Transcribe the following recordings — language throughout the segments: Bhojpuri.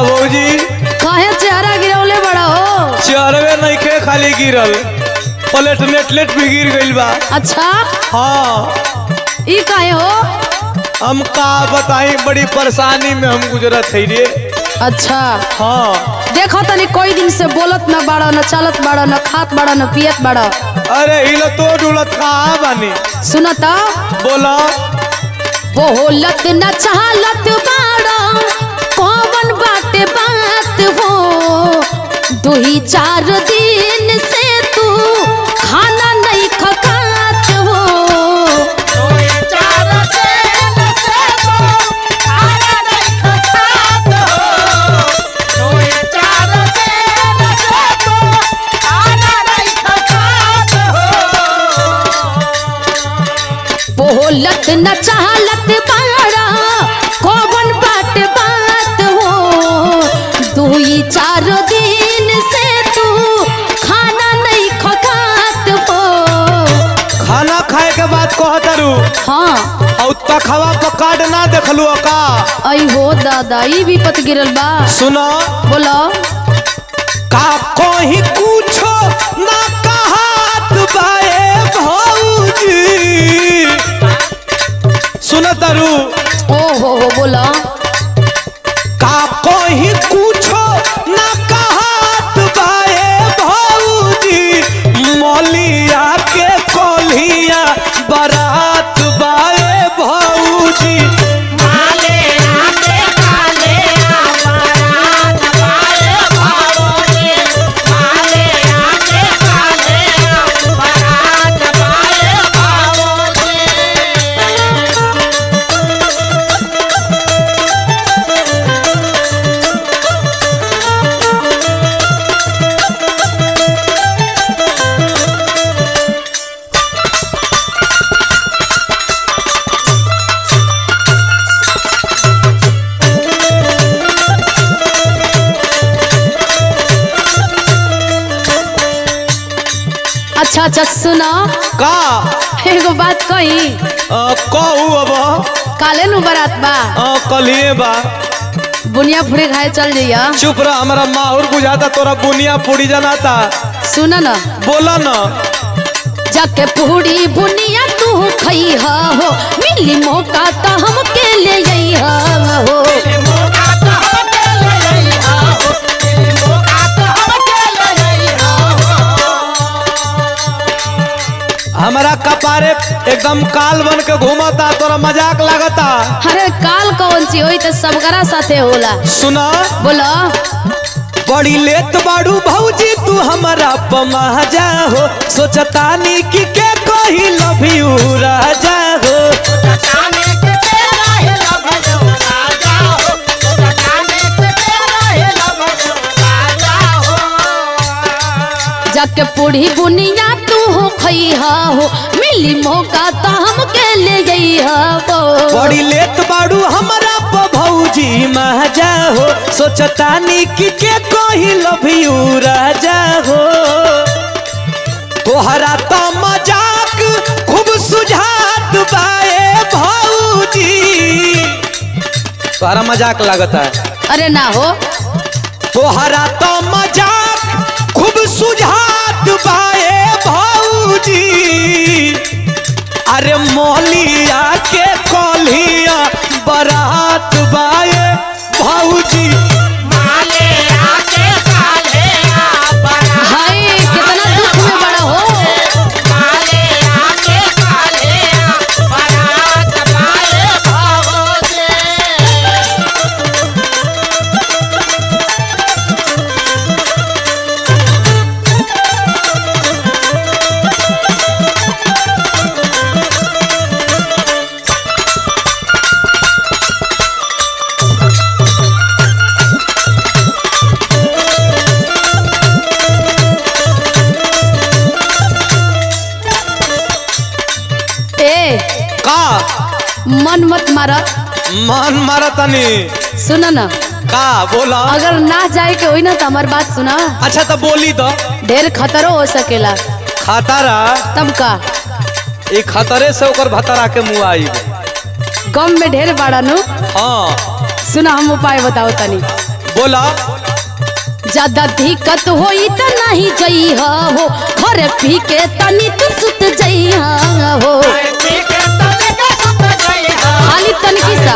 भौजी काहे चेहरा गिरौले बड़ा हो चरवे नइखे खाली गिरल प्लेट नेटलेट भी गिर गइल बा अच्छा हाँ ई काहे हो हम का बताई बड़ी परेशानी में हम गुजरत है रे अच्छा हाँ देखो तनी कोई दिन से बोलत न बाड़ा न चालत बाड़ा न खात बाड़ा न पियत बाड़ा अरे हिलो तो डुलत कहाँ बानी सुनता बोला बोलत न चालत बाड़ा कौन बाटे बात हो दुही चार दिन से तू खाना नहीं खकात हो बोलत न चालत बाड़ा कौन बाट बात हो दुई चार दिन से तू खाना नहीं खकात हो खाना खाए के बाद कहतरू हाँ और तखवा पर कार्ड ना देखलू का आई हो दादा ई भी पत गिरल बा सुनो बोलो का कोई कुछो ना कहत बाए भौजी सुन तरु ओ हो हो बोलो का कोई कुछो ना कहत बाए भौजी मौलिया के कोलिया बारात बाए भौजी अच्छा अच्छा सुनो का एगो बात कही अ, कहू अब काले नु बरात बा अ, कलिए बा बुनिया फुड़ी खाए चल जइया चुप रह हमारा माहौर बुझाता तोरा बुनिया पूरी जनाता सुन न बोला ना जाके पूरी बुनिया तू खइहा हो मिली मौका त हमके ले जइहा हो हमारा कपारे एकदम काल बन के घूमता तोरा मजाक लागता अरे काल कौन सी होई त सबकरा साथे होला सुना बोलो बड़ी लेत बाड़ू भौजी तू हमारा पमाजा हो सोचतानी कि के कही लव यू राजा हो जाके पूरी बुनिया तू हो खइहा हो मिली मौका त हमके ले जइहा हो बड़ी लेत बाड़ू हमारा प भौजी महाजा हो सोचतानी कि के कही लव यू राजा हो तोहरा तो मजाक खूब सुझात बाए भौजी तोहरा मजाक लागता है अरे ना हो तोहरा तो मजाक खूब सुझात बाए भौजी अरे मौलिया के कलिया बरात बाए भौजी हाय कितना दुख में बड़ा हो ए का मन मत मारा मन मारतनी सुन न का बोला अगर ना जाए के होई ना तो हमार बात सुना अच्छा तो बोली तो ढेर खतरो हो सकेला खतरा तब का ई खतरे से ओकर भतरा के मुँह आई गम में ढेर बाड़ा नु हाँ सुना हम उपाय बताओ तनी बोला ज्यादा दिक्कत होई त नहीं जई हो घर पी के तनी तू सुत जई हो खाली तनकी सा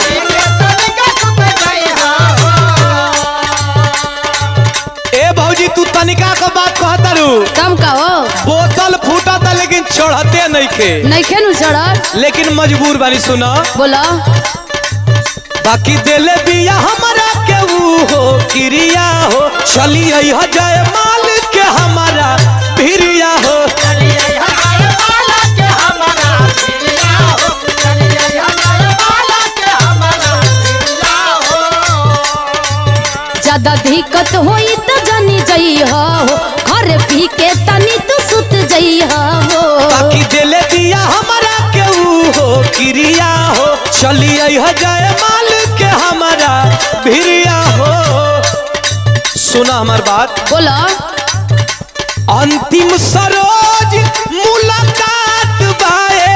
ए भौजी तू तनिका के बात कहतारू कम का हो बोतल फूटा था लेकिन चढ़ते नहीं खे नहीं खेनु चढ़ल लेकिन मजबूर बानी सुना बोला बाकी दिल बिया हमारा के ऊ हो क्रिया हो चली आई जय माल के हमारा भिरिया हो ज्यादा दिक्कत होई त जानी जई हो घर पी के तनी तू सुत जई हो बाकी दिल बिया हमारा के ऊ हो क्रिया हो चली आई जय माल के हमारा भिरिया हो सुना हमार बात बोला अंतिम सरोज मुलाकात बाए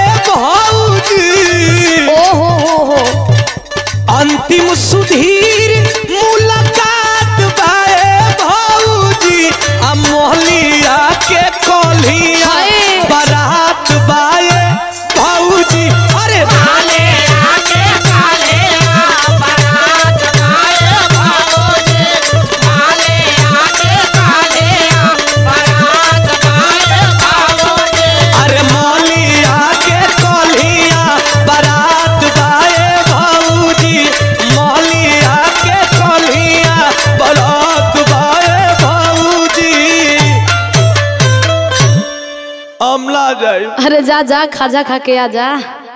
भौजी ओ हो हो हो अंतिम सुधीर मुलाकात बाए भौजी आ मोहलिया के कोलिया हाय। बारात बाए भौजी अरे अरे मोहलिया के कोलिया बारात बाए भौजी मोहलिया के कोलिया बारात बाए भौजी अमला जाए अरे जा जा खाजा खा के आ जा